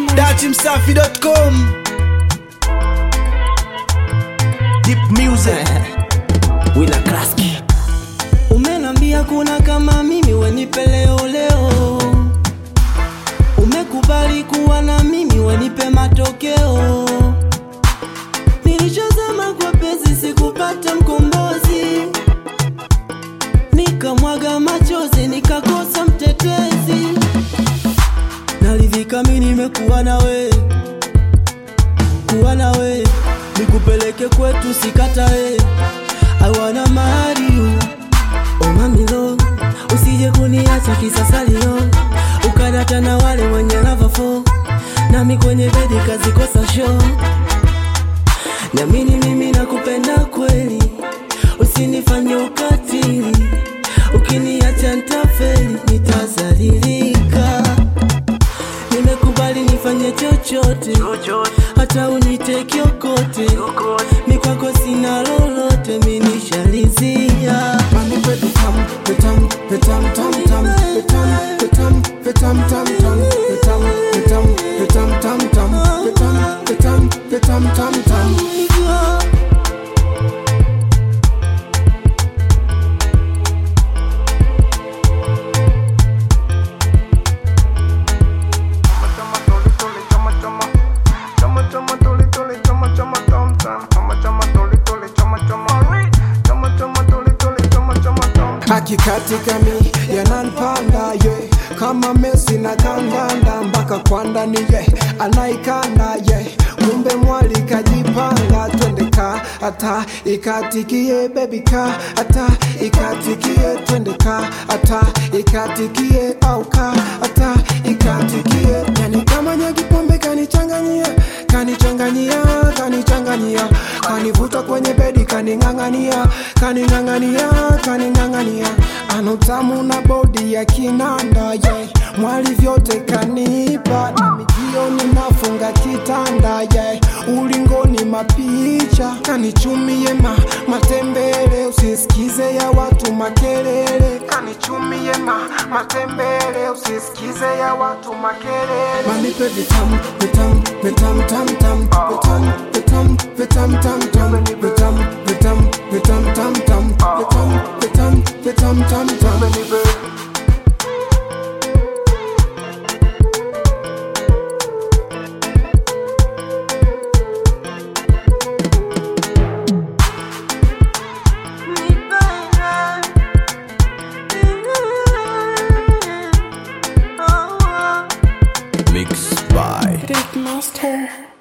datimsafi.com Deep music Wina Klaski Umenambia kuna kama mimi wenipe leo leo, umekubali kuwa na mimi wenipe matokeo. Nilichozama kwa pesi sikupata mkombozi, nikamwaga machozi nikakosa mtetezi. Naridhika mimi nimekuwa nawe, kuwa nawe nikupeleke kwetu sikatae. I wanna marry you Oh mamilo, usije kuniacha kisasalio, ukadata na wale wenye lava fo, nami kwenye bedi kazikosa show. Niamini mimi nakupenda kweli, usinifanye ukatili, ukiniacha nitafeli, nitazalilika. Nimekubali nifanye chochote, hata unite kiokote, mi kwako sina lolote, mi nishalizia. Manipe vitam, vitam, vitam, tam, tam, vitam, vitam, vitam, tam, tam, vitam, vitam, vitam, tam, tam, vitam, vitam, vitam, tam, tam. Hakikatika mi yananipanda ye kama Messi na kandanda mpaka kwa ndani ye anaikanda ye kumbe mwali kajipanga twende ka hata ikatikie baby ka hata ikatikie twende ka hata ikatikie au ka hata ikatikie yani kama nyagi pombe kanichanganyia kanichanganyia kanichanganyia kanivuta kwenye bedi kaning'ang'ania kaning'ang'ania kaning'ang'ania ana utamu na bodi ya kinanda yeah. mwali vyote kanipa na mijioni nafunga kitanda yeah. ulingoni mapicha kanichumie ma, matembele usisikize ya watu makelele kanichumie ma, matembele usisikize ya watu makelele manipe vitam vitam vitam tam tam vitam vitam vitam tam tam vitam vitam vitam tam tam vitam vitam vitam tam tam Mixed by Big Monster.